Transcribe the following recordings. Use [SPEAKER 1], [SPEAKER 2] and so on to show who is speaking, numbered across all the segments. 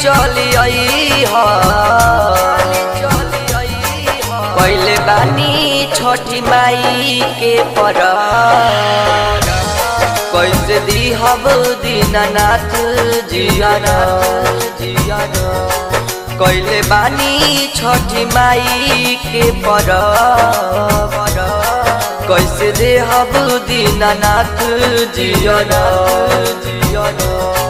[SPEAKER 1] चली आई ह पहले बानी छठी माई के पर कैसे दिहब दीनानाथ जियाना जियाना कैले बानी छठी माई के पर कैसे देहब दीनानाथ जियाना जियाना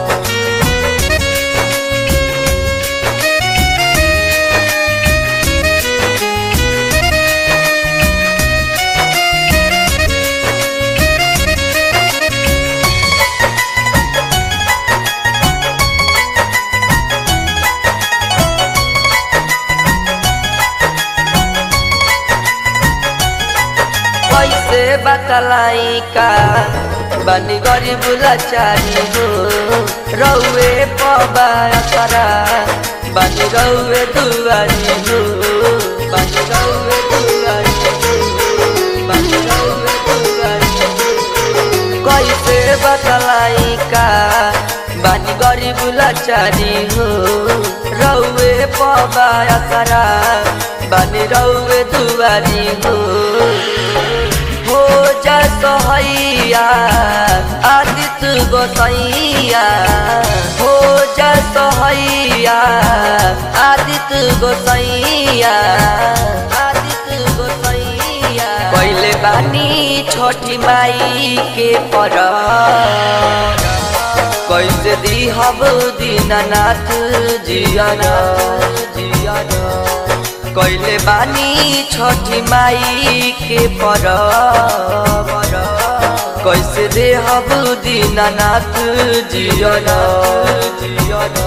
[SPEAKER 1] कैसे बतलाई का बनी गरीब लाचारी हो रौए पबा करा बनी रौए दुआरी हो बनी रौए दुआरी हो बनी रौए दुआरी हो कैसे बतलाई का बनी गरीब लाचारी हो रौए पबा करा बनी रौए दुआरी हो हो जा सहैया आदित गोसैया हो जा सहैया आदित गोसैया आदित गोसैया पहले बानी छठी माई के पर कैसे दिहब दीनानाथ जियाना जियाना कैले बानी छठी माई के पर कैसे देहब दीनानाथ जियना जियना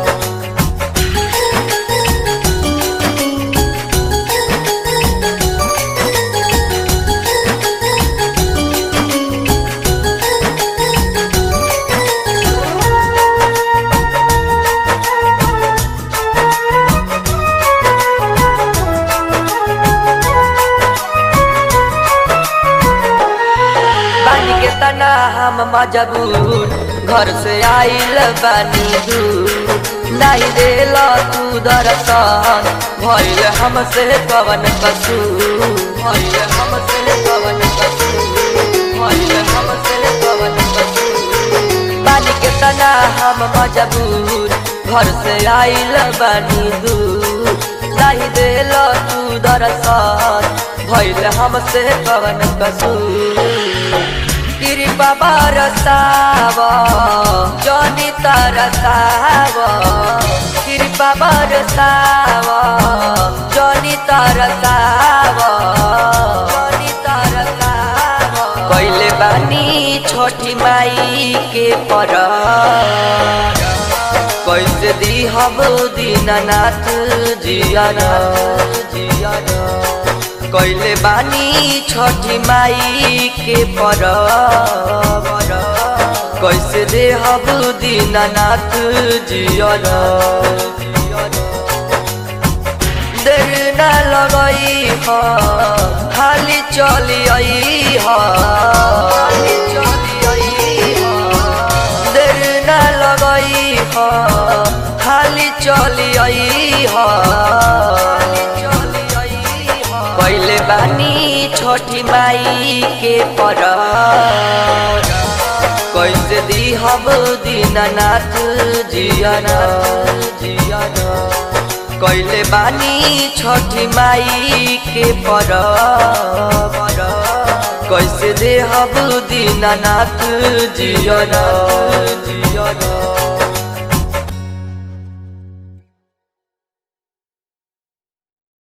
[SPEAKER 1] बानी के तना हम मजबूर घर से आइल बानी दूर नहीं देल तू दर्शन भइल हमसे कवन कसूर भइल हमसे कवन कसूर भइल हमसे कवन कसूर बानी के तना हम मजबूर घर से आइल बानी दूर नहीं देल तू दर्शन भइल हमसे कवन कसूर कृपा बरसाव जनी तरसाव कृपा बरसाव जनी तरसाव जनी तरसाव कैले बानी छोटी माई के पर कैसे दिहब दीनानाथ जियाना जियाना कैले बानी छठी माई के पर कैसे देहब दीनानाथ जियना देर न लगई ह खाली चली आई ह खाली चली आई ह देर न लगई ह खाली चली आई ह कैले बानी छोटी माई के पर कैसे दिहब दीनानाथ जियाना जियाना कैले बानी छोटी माई के पर कैसे देहब दीनानाथ जियाना जियाना